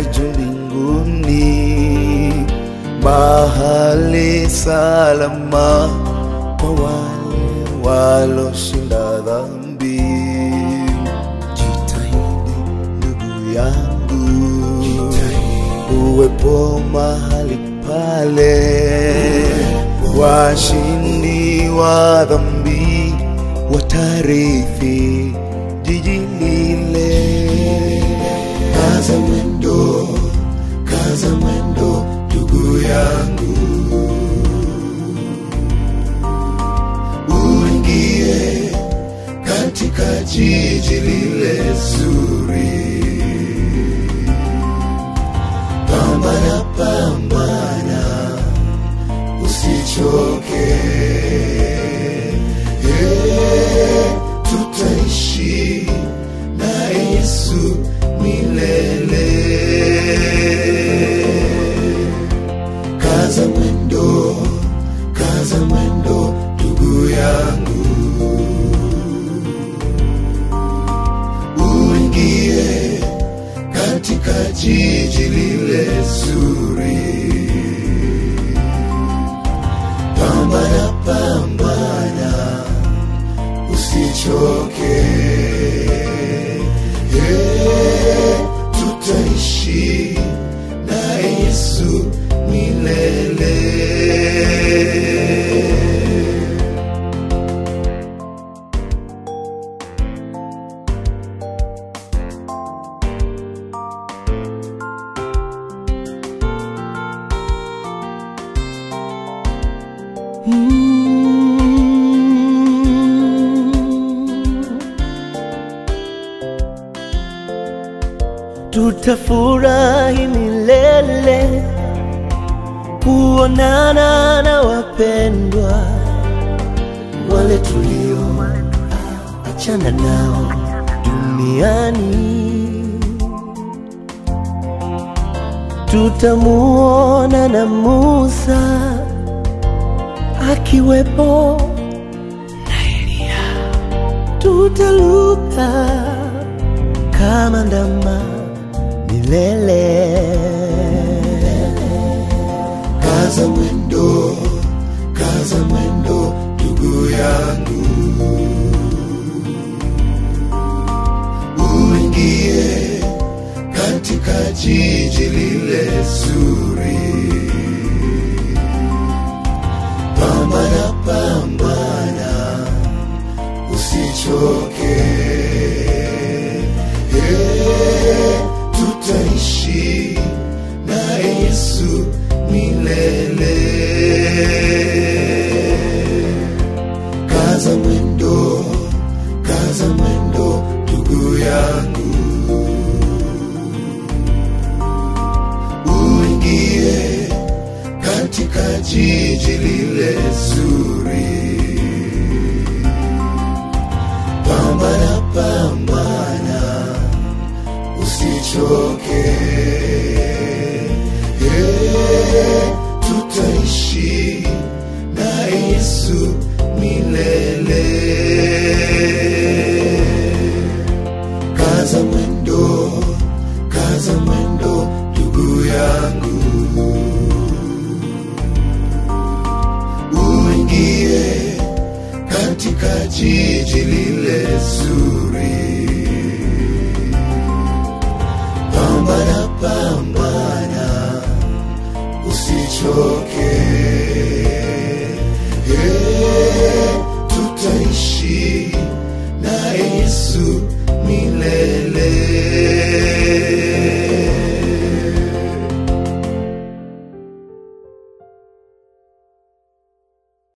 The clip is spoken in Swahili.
ya juu mbinguni, mahali salama kwa wale waloshinda dhambi. Jitahidi ndugu yangu, uwepo mahali pale, washindi wa dhambi watarithi jiji lile. Kaza mwendo, kaza mwendo ndugu yangu, uingie katika jiji lile zuri. Pambana, pambana, usichoke. Eh, tutaishi na Yesu milele. Kaza mwendo, kaza mwendo ndugu yangu, uingie katika jiji lile zuri. Pambana, pambana, usichoke. Eh, tutaishi na Yesu milele. tutafurahi milele kuonana na wapendwa wale tulio achana nao duniani. Tutamuona na Musa akiwepo na Eliya, tutaluka kama ndama milele. Kaza mwendo, kaza mwendo ndugu yangu, uingie katika jiji lile zuri. Pambana, pambana, usichoke. Eh, tutaishi na Yesu milele. Kaza mwendo, kaza mwendo ndugu yangu, uingie katika jiji lile zuri. Pambana, pambana, usichoke. Eh, tutaishi na Yesu milele. Kaza mwendo, kaza mwendo ndugu yangu, uingie katika jiji lile zuri.